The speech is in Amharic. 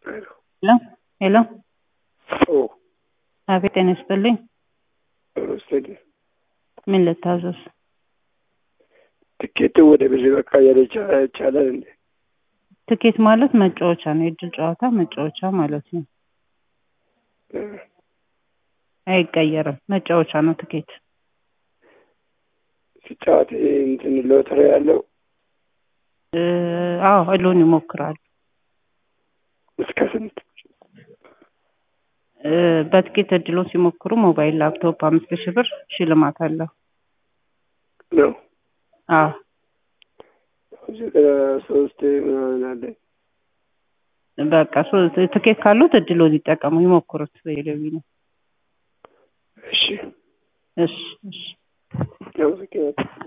ሄሎ ሄሎ ኦ አቤት ጤና ይስጥልኝ ስቴዲ ምን ልታዘዝ ትኬቱ ወደ ብር በቃ ያለ ይቻላል እንዴ? ትኬት ማለት መጫወቻ ነው የእድል ጨዋታ መጫወቻ ማለት ነው አይቀየርም መጫወቻ ነው ትኬት ሲጫወት እንትን ሎተሪ ያለው እ አዎ እድሉን ይሞክራሉ እስከ ስንት እ በትኬት እድሉን ሲሞክሩ ሞባይል ላፕቶፕ አምስት ሺህ ብር ሽልማት አለው ነው? አዎ ሶስት ምናምን አለኝ በቃ ሶ- ትኬት ካሉት እድሉን ይጠቀሙ ይሞክሩት በሌዊ ነው እሺ እሺ እሺ አመሰግናለሁ